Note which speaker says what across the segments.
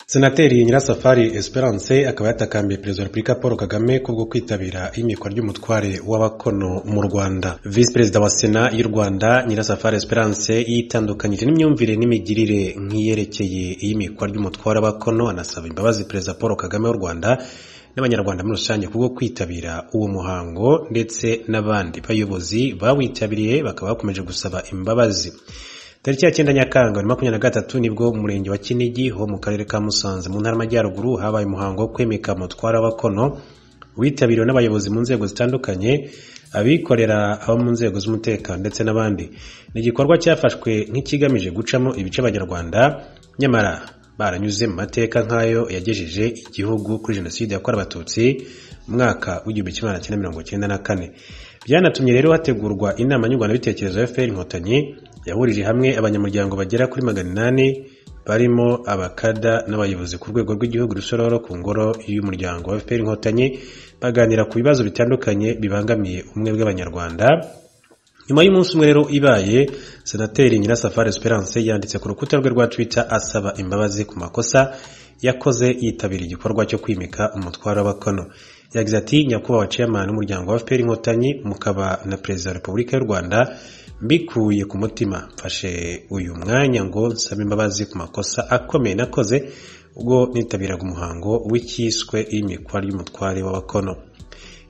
Speaker 1: senateri nyirasafari esperance akaba yatakambiye perezida wa repubulika paul kagame kubwo kwitabira imikwa ry'umutware w'abakono mu rwanda visi perezida wa sena y'u rwanda nyirasafari esperance yitandukanyije n'imyumvire n'imigirire nk'iyerekeye iy'imikwa ry'umutware w'abakono anasaba imbabazi perezida paul kagame w'u rwanda n'abanyarwanda muri rusange kubwo kwitabira uwo muhango ndetse n'abandi bayobozi bawitabiriye bakaba bakomeje gusaba imbabazi tariki ya cyenda nyakanga bibiri makumyabiri na gatatu nibwo umurenge wa kinigi ho mu karere ka musanze mu ntara y'amajyaruguru habaye umuhango wo kwimika mutwara w'abakono witabiriwe n'abayobozi mu nzego zitandukanye abikorera abo mu nzego z'umutekano ndetse n'abandi ni igikorwa cyafashwe nk'ikigamije gucamo ibice abanyarwanda nyamara baranyuze mu mateka nk'ayo yagejeje igihugu kuri jenoside yakorewe abatutsi mu mwaka w'igihumbi kimwe magana cyenda mirongo cyenda na kane byanatumye rero hategurwa inama nyunguranabitekerezo ya fpr inkotanyi yahurije hamwe abanyamuryango bagera kuri magana inani barimo abakada n'abayobozi ku rwego rw'igihugu rusororo ku ngoro y'umuryango wa fpr inkotanyi baganira ku bibazo bitandukanye bibangamiye ubumwe bw'abanyarwanda nyuma y'umunsi umwe rero ibaye senateri nyirasafari esperance yanditse ku rukuta rwe rwa twitter asaba imbabazi ku makosa yakoze yitabira igikorwa cyo kwimika umutwaro w'abakono yagize ati nyakubahwa chairman w'umuryango wa fpr inkotanyi mukaba na perezida wa repubulika y'u rwanda mbikuye ku mutima mfashe uyu mwanya ngo nsaba imbabazi ku makosa akomeye nakoze ubwo nitabiraga umuhango w'icyiswe y'imikwa ry'umutware w'abakono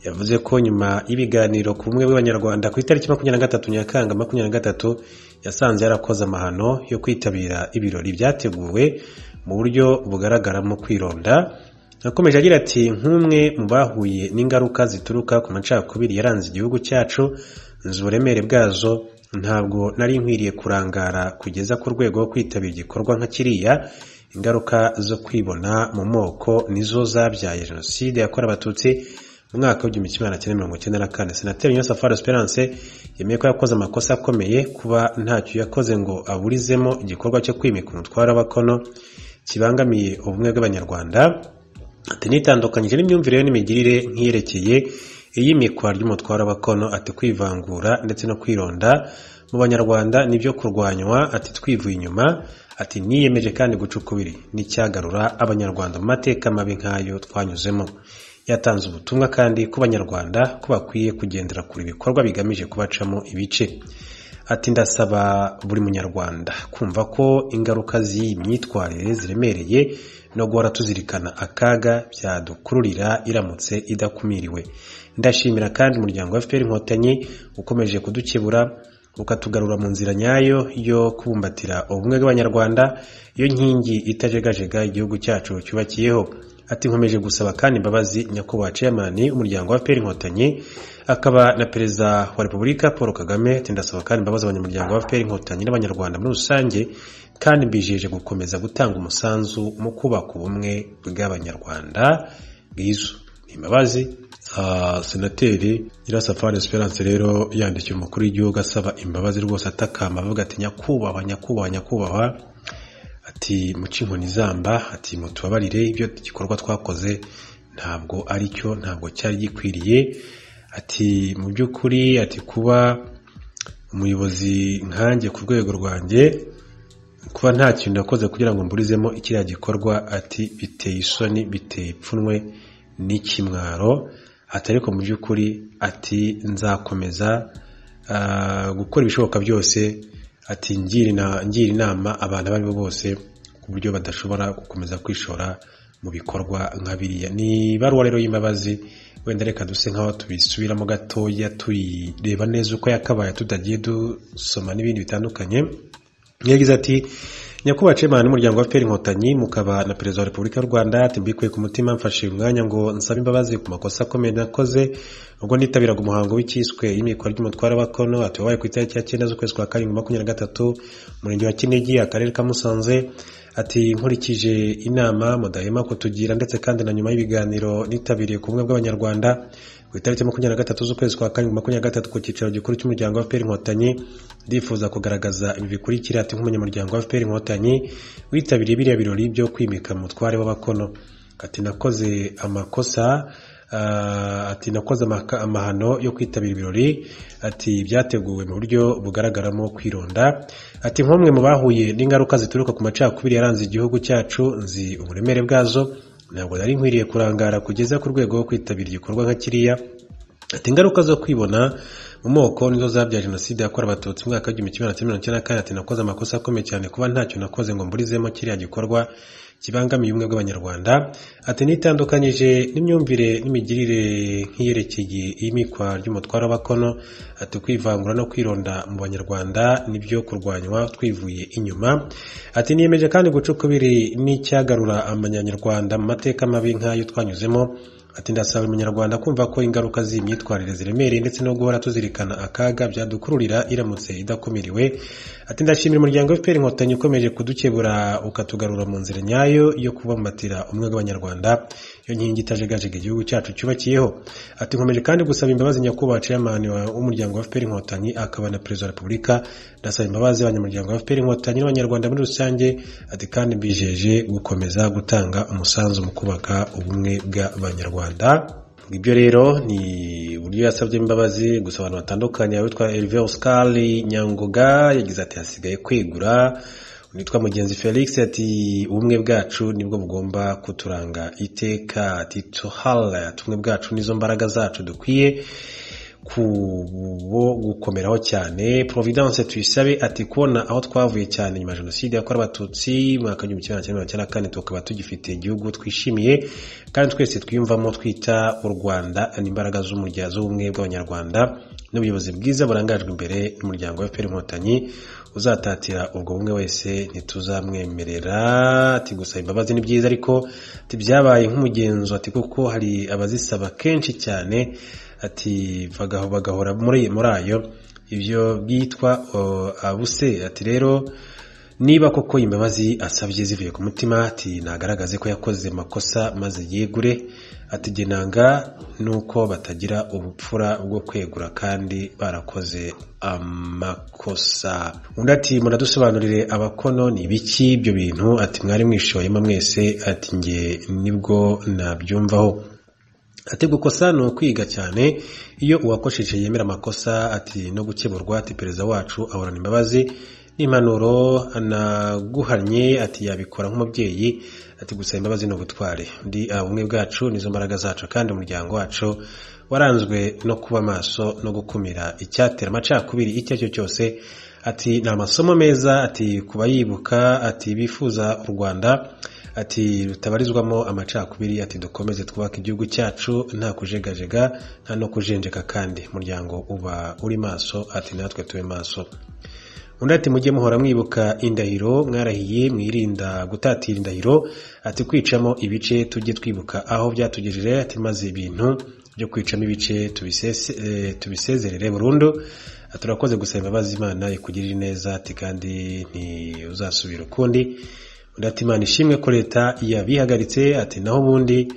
Speaker 1: yavuze ko nyuma y'ibiganiro ku bumwe bw'abanyarwanda ku itariki makumyabiri na gatatu nyakanga makumyabiri na gatatu yasanze yarakoze amahano yo kwitabira ibirori byateguwe mu buryo bugaragaramo kwironda yakomeje agira ati nk'umwe mu bahuye n'ingaruka zituruka ku macakubiri yaranze igihugu cyacu nzi uburemere bwazo ntabwo nari nkwiriye kurangara kugeza ku rwego rwo kwitabira igikorwa nka kiriya ingaruka zo kwibona mu moko nizo zabyaye jenoside yakorewe abatutsi mu mwaka w'igihumbi kimwe magana cyenda mirongo icyenda na kane senateri nyirasafari esperance yemeye ko yakoze amakosa akomeye kuba ntacyo yakoze ngo aburizemo igikorwa cyo kwimika umutwaro w'abakono kibangamiye ubumwe bw'abanyarwanda ati nitandukanyije n'imyumvire ye n'imigirire nk'iyerekeye iy'imikwa ry'umutwaro w'abakono ati kwivangura ndetse no kwironda mu banyarwanda nibyo kurwanywa ati twivuye inyuma ati niyemeje kandi guca ukubiri n'icyagarura abanyarwanda mu mateka mabi nk'ayo twanyuzemo yatanze ubutumwa kandi ku banyarwanda ko bakwiye kugendera kure ibikorwa bigamije kubacamo ibice ati ndasaba buri munyarwanda kumva ko ingaruka z'iyi myitwarire ziremereye no guhora tuzirikana akaga byadukururira iramutse idakumiriwe ndashimira kandi umuryango wa fpr inkotanyi ukomeje kudukebura ukatugarura mu nzira nyayo yo kubumbatira ubumwe bw'abanyarwanda iyo nkingi itajegajega igihugu cyacu cyubakiyeho ati nkomeje gusaba kandi imbabazi nyakubahwa ceyamani umuryango wa fpr inkotanyi akaba na perezida wa repubulika paul kagame ati ndasaba kandi imbabazi abanyamuryango wa fpr inkotanyi n'abanyarwanda muri rusange kandi mbijeje gukomeza gutanga umusanzu mu kubaka ubumwe bw'abanyarwanda bwiza imbabazi senateri nyirasafari esperance rero yandikiye umukuru w'igihugu asaba imbabazi rwose atakamba avuga ati nyakubahwa nyakubahwa nyakubahwa ati muce inkoni izamba ati mutubabarire ibyo gikorwa twakoze ntabwo ari cyo ntabwo cyari gikwiriye ati mu by'ukuri ati kuba umuyobozi nkanjye ku rwego rwanjye kuba nta kintu nakoze kugira ngo mburizemo ikiriya gikorwa ati biteye isoni biteye ipfunwe n'ikimwaro ati ariko mu by'ukuri ati nzakomeza gukora ibishoboka byose ati ngira inama abantu abo ari bo bose ku buryo badashobora gukomeza kwishora mu bikorwa nka biriya ni ibaruwa rero y'imbabazi wenda reka duse nk'aho tubisubiramo gatoya tuyireba neza uko yakabaye tutagiye dusoma n'ibindi bitandukanye yagize ati nyakubahwa cemana n'umuryango wa fpr inkotanyi mukaba na perezida wa repubulika y'u rwanda mbikuye ku mutima mfashe umwanya ngo nsabe imbabazi ku makosa akomeye nakoze ubwo nitabiraga umuhango w'icyiswe y'imikwa ry'umutware w'abakono ati wabaye ku itariki ya cyenda z'ukwezi kwa karindwi makumyabiri na gatatu umurenge wa kinigi akarere ka musanze ati nkurikije inama mudahema kutugira ndetse kandi na nyuma y'ibiganiro nitabiriye ku bumwe bw'abanyarwanda ku itariki makumyabiri na gatatu z'ukwezi kwa karindwi makumyabiri na gatatu ku cyicaro gikuru cy'umuryango wa fpr inkotanyi ndifuza kugaragaza ibi bikurikira ati nk'umunyamuryango wa fpr inkotanyi witabiriye biriya birori byo kwimika umutware w'abakono ati nakoze amakosa Ah, ati nakoze amaka- amahano yo kwitabira ibirori ati byateguwe mu buryo bugaragaramo kwironda ati nk'umwe mu bahuye n'ingaruka zituruka ku macakubiri yaranze igihugu cyacu nzi uburemere bwazo ntabwo nari nkwiriye kurangara kugeza ku rwego rwo kwitabira igikorwa nka kiriya ati ingaruka zo kwibona mu moko nizo zabyaye jenoside yakorewe abatutsi mu mwaka w'igihumbi kimwe magana cyenda mirongo icyenda na kane ati nakoze amakosa akomeye cyane kuba ntacyo nakoze ngo mburizemo kiriya gikorwa kibangamiye ubumwe bw'abanyarwanda ati nitandukanyije n'imyumvire n'imigirire nk'iyerekeye imikwa ry'umutware w'abakono ati kwivangura no kwironda mu banyarwanda nibyo kurwanywa twivuye inyuma ati niyemeje kandi guca ukubiri n'icyagarura amanyarwanda mu mateka mabi nk'ayo twanyuzemo ati ndasaba buri munyarwanda kumva ko ingaruka z'iyi myitwarire ziremereye ndetse no guhora tuzirikana akaga byadukururira iramutse idakumiriwe ati ndashimira umuryango fpr inkotanyi ukomeje kudukebura ukatugarura mu nzira nyayo yo kubambatira umwe bw'abanyarwanda iyo nkingi itajegajega igihugu cyacu cyubakiyeho ati nkomeje kandi gusaba imbabazi nyakubahwa chairman wa- w'umuryango wa fpr inkotanyi akaba na perezida wa repubulika ndasaba imbabazi abanyamuryango wa fpr inkotanyi n'abanyarwanda muri rusange ati kandi mbijeje gukomeza gutanga umusanzu mu kubaka ubumwe bw'abanyarwanda ibyo rero ni uburyo yasabye imbabazi gusa abantu batandukanye abitwa Elvio Oscar Nyangoga yagize ati hasigaye kwegura witwa mugenzi felix ati ubumwe bwacu nibwo bugomba kuturanga iteka ati tuhara tumwe bwacu nizo mbaraga zacu dukwiye kubo gukomeraho cyane providence tuyisabe ati kubona aho twavuye cyane nyuma ya jenoside yakorewe abatutsi mu mwaka w'igihumbi kimwe magana cyenda mirongo icyenda na kane tukaba tugifite igihugu twishimiye kandi twese twiyumvamo twita u rwanda n'imbaraga z'umurya z'ubumwe bw'abanyarwanda n'ubuyobozi bwiza burangajwe imbere n'umuryango wa fpr inkotanyi uzatatira ubwo bumwe wese ntituzamwemerera ati gusaba imbabazi ni byiza ariko ati byabaye nk'umugenzo ati kuko hari abazisaba kenshi cyane ati bagaho bagahora muri muri ayo ibyo byitwa o, abuse ati rero niba koko imbabazi asabye zivuye ku mutima ati nagaragaze ko yakoze amakosa maze yegure atigenanga nuko batagira ubupfura bwo kwegura kandi barakoze amakosa undi ati muradusobanurire abakono ni ibiki ibyo bintu ati mwari mwishoyemo mwese ati nge nibwo nabyumvaho ati gukosa ni ukwiga cyane iyo uwakosheje yemera amakosa ati no gukeburwa ati perezida wacu ahorana imbabazi n'impanuro anaguhannye ati yabikora nk'umubyeyi ati gusaba imbabazi ni ubutware ndi ubumwe bwacu nizo mbaraga zacu kandi umuryango wacu waranzwe no kuba maso no gukumira icyatera amacakubiri icyo ari cyo cyose ati ni amasomo meza ati kubayibuka ati bifuza u rwanda ati rutabarizwamo amacakubiri ati dukomeze twubake igihugu cyacu nta kujegajega nta no kujenjeka kandi muryango uba uri maso ati natwe tube maso undi ati mujye muhora mwibuka indahiro mwarahiye mwirinda gutatira indahiro ati kwicamo ibice tujye twibuka aho byatugejeje ati maze ibintu byo kwicamo ibice tubisese- eh, tubisezerere burundu Ati, turakoze gusaba imbabazi imana ikugirire neza ati kandi ntuzasubira ukundi undi ati imana ishimwe ko leta yabihagaritse ati naho ubundi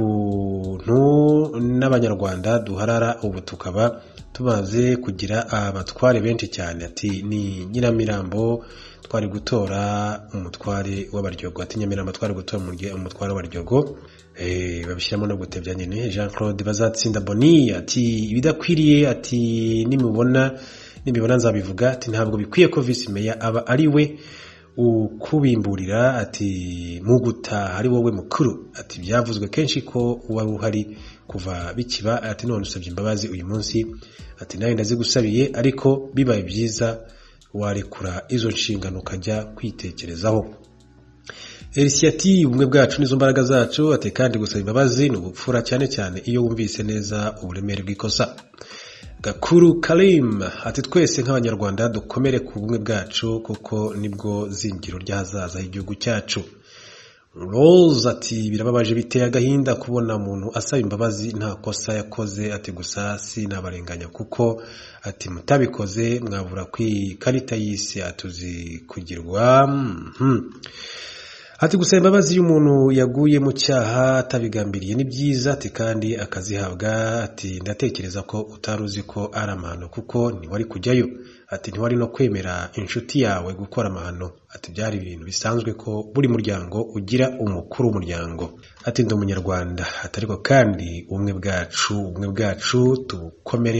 Speaker 1: ukuntu n'abanyarwanda duharara ubu tukaba tumaze kugira abatware benshi cyane ati ni nyiramirambo twari gutora umutware w'abaryogo ati nyamirambo twari gutora umurye- umutware w'abaryogo Eh, babishyiramo no gutebya nyine jean claude bazatsinda boni ati ibidakwiriye ati nimubona nimubona nzabivuga ati ntabwo bikwiye ko visi meya aba ari we ukubimburira ati mu gutaha ari wowe mukuru ati byavuzwe kenshi ko wari uhari kuva bikiba ati none usabye imbabazi uyu munsi ati nawe ndazigusabiye ariko bibaye byiza warekura izo nshingano ukajya kwitekerezaho erisiyati ubumwe bwacu nizo mbaraga zacu ati kandi gusaba imbabazi ni ubupfura cyane cyane iyo wumvise neza uburemere bw'ikosa gakuru karim ati twese nk'abanyarwanda dukomere ku bumwe bwacu kuko nibwo zingiro ry'ahazaza h'igihugu cyacu rose ati birababaje biteye agahinda kubona umuntu asaba imbabazi nta kosa yakoze ati gusa sinabarenganya kuko ati mutabikoze mwabura ku ikarita y'isi atuzi kugirwa mhm. ati gusaba imbabazi iyo umuntu yaguye mu cyaha atabigambiriye ni byiza ati kandi akazihabwa ati ndatekereza ko utari uzi ko ari amahano kuko ntiwari kujyayo ati ntiwari no kwemera inshuti yawe gukora amahano ati byari ibintu bisanzwe ko buri muryango ugira umukuru w'umuryango ati ndi umunyarwanda ati ariko kandi ubumwe bwacu ubumwe bwacu tubukomere